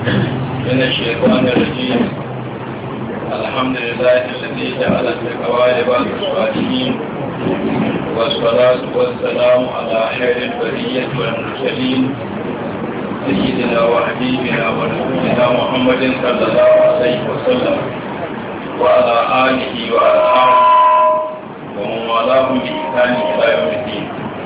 من الشيطان الرجيم الحمد لله الذي جعل التقوى لباس الصالحين والصلاة والسلام على خير البرية والمرسلين سيدنا وحبيبنا ورسولنا محمد صلى الله عليه وسلم وعلى آله وأصحابه ومن والاهم بإحسان إلى يوم الدين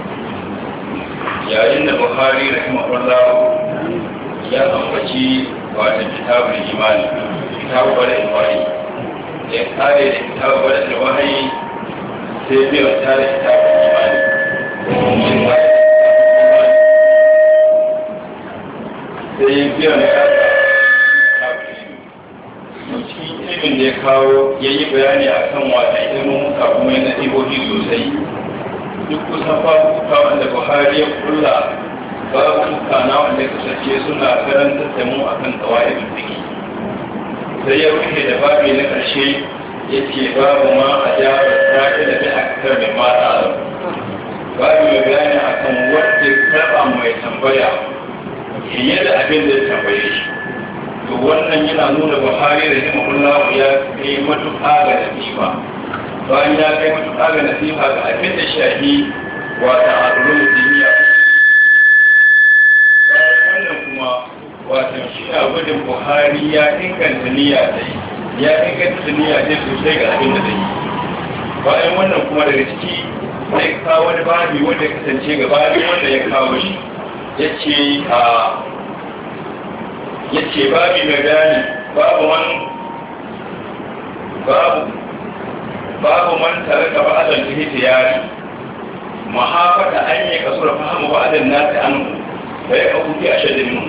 yayin da buhari rahimahullah ya ambaci wata kitabul imani kitabu bada imani da ya kare da kitabu bada imani sai biya ta da kitabul imani sai ya biya ta da cikin ilimin da ya kawo ya yi bayani a kan wata ilimin kuma yana ɗibohi sosai duk kusan babuka wanda buhari ya kulla babuka na wanda kasance suna karanta da mu akan kawai fiki sai ya rufe da babi na ƙarshe ya ce babu ma a jihar sake da bi a kasar mai mata a babu mai bayani akan wadda karɓa mai tambaya fiye da abin da ya tambaye shi to wannan yana nuna buhari da himahullahu ya kai matuƙa ga nasifa bayan ya kai matuƙa ga nasifa ga abin da shahi wata al'ulun duniya wannan kuma wata shi na gudun buhari ya inganta niyya ta yi ya inganta niyya ta sosai ga abin da ta yi bayan wannan kuma daga ciki zai kawo wani babi wanda ya kasance gabanin wanda ya kawo shi ya ce a ya ce babi mai gani babu man babu babu man taraka ba'dan ihtiyari mahafata an yi kasura fahimu ba'dan nasi an fa ya abu fi ashadin min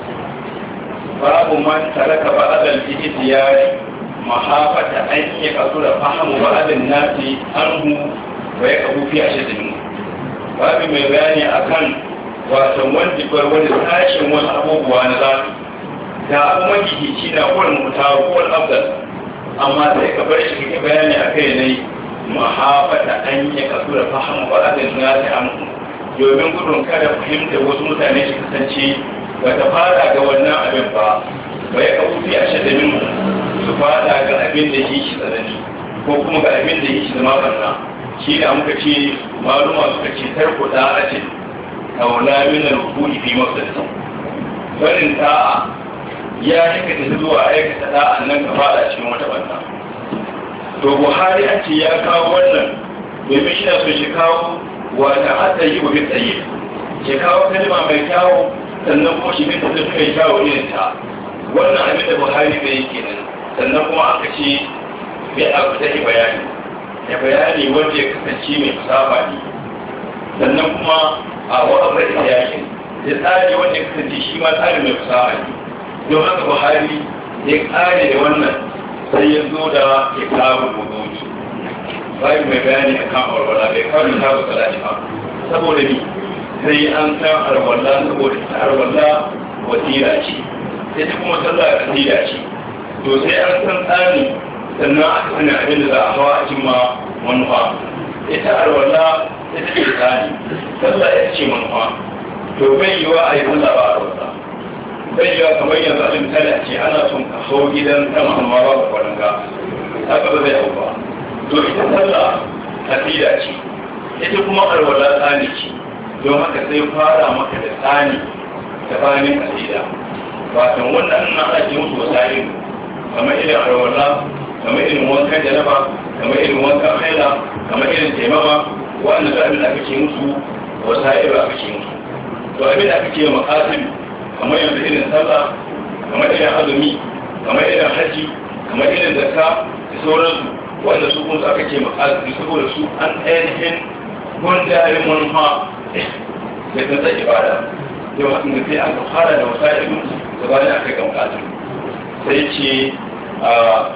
babu man taraka ba'dan ihtiyari mahafata an yi kasura fahimu ba'dan nasi an fa ya abu fi ashadin min babu mai bayani akan wasan wanda bar wani sashen wasu abubuwa na zafi da abu magihici na kowane mutawa kowane abdal amma sai ka bar shi kake bayani a kai ne mahafata an yi kasu da fahimu ba da nasi an domin gudun kada fahimta wasu mutane su kasance ba ta fara ga wannan abin ba bai ka wuce a shadda min su fada ga abin da yi shi tsanani ko kuma ga abin da yi shi zama barna shi da muka ce maluma suka ce tarko da a ce kaula min al-hukumi fi mafsadin barin ta'a ya aikata zuwa aikata da'an nan ka fada cikin wata banda to buhari an ce ya kawo wannan domin shi na so shi kawo wata hada yi wa bin tsaye shi kawo kalma mai kyawo sannan kuma shi bin da suka yi kyawo irin ta wannan abin da buhari bai yi kenan sannan kuma aka ce bai abu da bayani ya bayani wanda ya kasance mai fasafa ne sannan kuma a wa'abar da yakin ya tsari wanda ya kasance shi ma tsari mai fasaha ne don haka buhari ya kare da wannan sai ya zo da ya kawo buduji bayan mai bayani a kan arwala bai kawo da kawo salati ba saboda ni sai an san arwala saboda ta arwala wasira ce ita kuma sallah kasira ce to sai an san tsani sannan aka sani abin da za a hawa a cimma manufa ita arwala ita ce tsani sallah ita ce manufa to bai yiwa a yi sallah ba arwala bai yawa kamar yanzu abin misali a ce ana son ka hau gidan sama amma ba ka kwanan ga haka ba zai hau ba to ita sallah kasida ce ita kuma alwala tsani ce don haka sai fara maka da tsani da bayanin kasida wato wannan na ake musu wasa'in kamar irin alwala kamar irin wankan janaba kamar irin wankan haila kamar irin taimama wanda da abin da aka ce musu wasa'in aka ce musu to abin da aka ce makasiri kamar yanzu irin sallah kamar irin azumi kamar irin haji kamar irin zakka da sauransu wanda su kuma aka ce makasiri saboda su an ainihin gundarin manufa da kan tsaye ibada yau hakan da sai an ka fara da wasa ilu da bayan aka ga makasiri sai ce a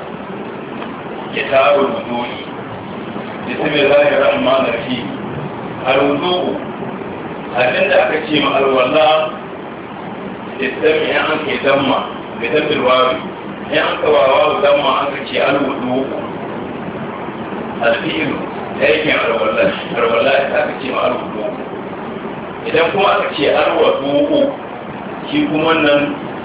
kitabul wudu'i bismillahir rahmanir rahim al-wudu abinda aka ce ma alwala istami ya an ke damma da dabbir wawi ya an ka wawa damma an ka ce alwudu alfi'ilu aikin alwala alwala ta aka ce ma alwudu idan kuma aka ce alwudu shi kuma nan